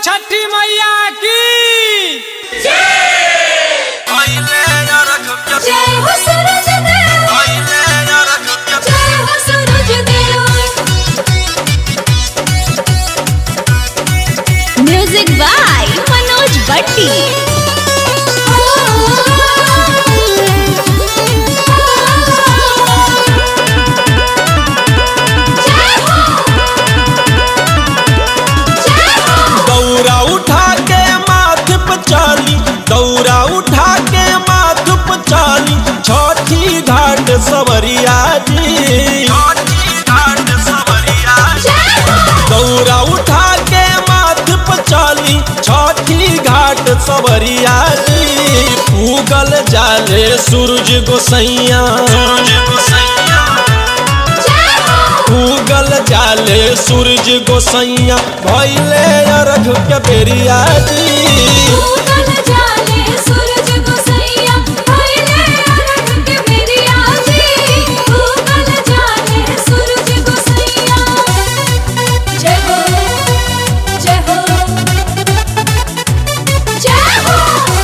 छठी मैया की जय हो सूरज देव जय हो सूरज देव म्यूजिक बाय मनोज भट्टी दौरा उठा के माथ पे चाली दौरा उठा के माथ पे चाली छठी घाट सवरिया जी दौरा उठा के माथ पे चाली छठी घाट सवरिया जी उगल जाले सूरज गोसैया उगल जाले सूरज गोसैया भैले अरघ के बेरिया जी जय हो जय हो जय हो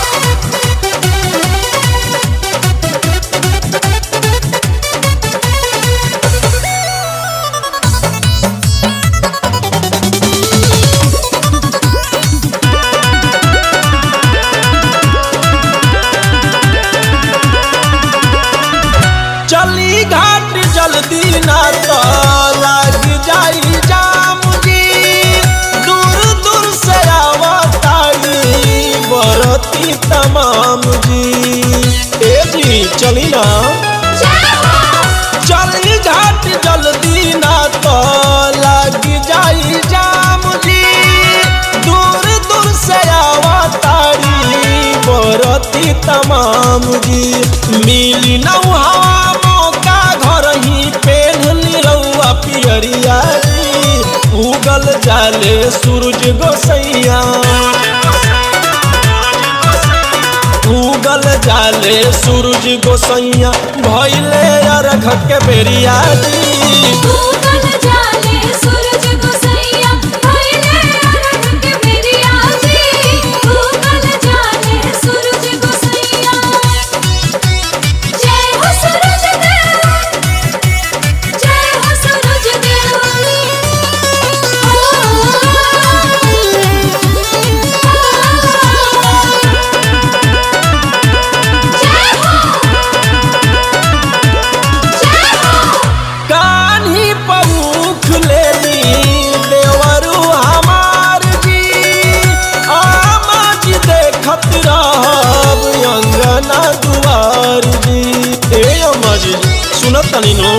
चली घाट जल्दी ना तो लग जाई जाम जी दूर दूर से आवताई बरती तमाम जी ए जी चली ना चली घाट जल्दी ना तो लग जाई जाम जी दूर दूर से आवतारी बरती तमाम जी मिली न हवा मौका घर ही पेन्हली रउआ पियरिया जी उगल जाले सूरज गोसैया उगल जाले सूरज गोसैया भैले अरघ के बेरिया जी उगल जाले सूरज गोसैया भइले अरघ के बेरिया जी उगल जाले सूरज गोसैया जय हो सूरज देव जय हो सूरज देव जय हो जय हो कान्ही पमुख लेली देवरु हमार जी आमा जी देखत रहब अंगना दुआर जी ए अम्मा जी सुनत तनी नो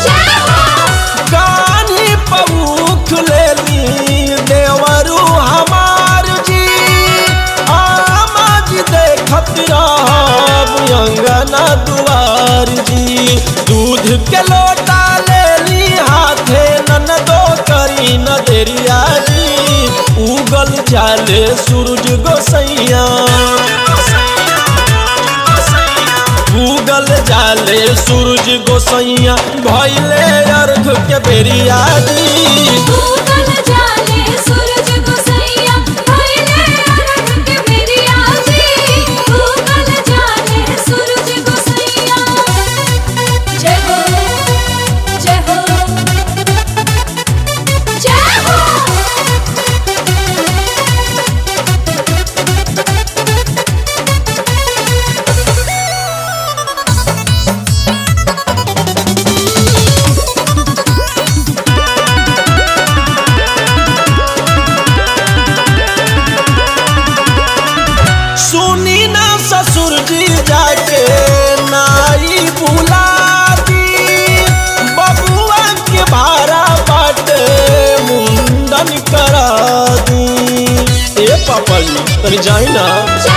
कान्ही पमुख लेली देवरु हमार जी आमा जी देखत रहब अंगना दुआर जी दूध के लोटा लेली हाथे ननदो करी न देरिया जी उगल जाले सूरज गोसैया उगल जाले सूरज गोसैया भैले अर्घ के बेरिया जी उगल जाले सूरज गोसैया भइले अरघ के बेरिया जी उगल जाले सूरज गोसैया जय हो जय हो जय हो सुनी ना ससुर जी जाके नाई बुला दी बबुआ के भाड़ा बाटे मुंडन करा दी ए पापा जी तनी जाई ना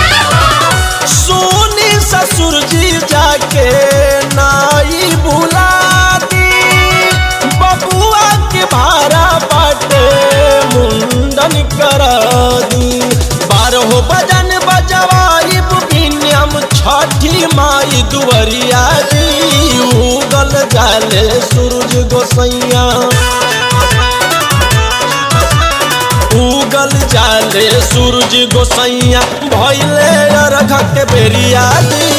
सोनी ससुर जी जाके नाई बुला दी बबुआ के भाड़ा बाटे मुंडन करा दी बारह बजन बजवाई बिनियम छठी माई दुवरिया जी उगल जाले सूरज गोसैया उगल जाले सूरज गोसैया भैले अरघ के बेरिया दी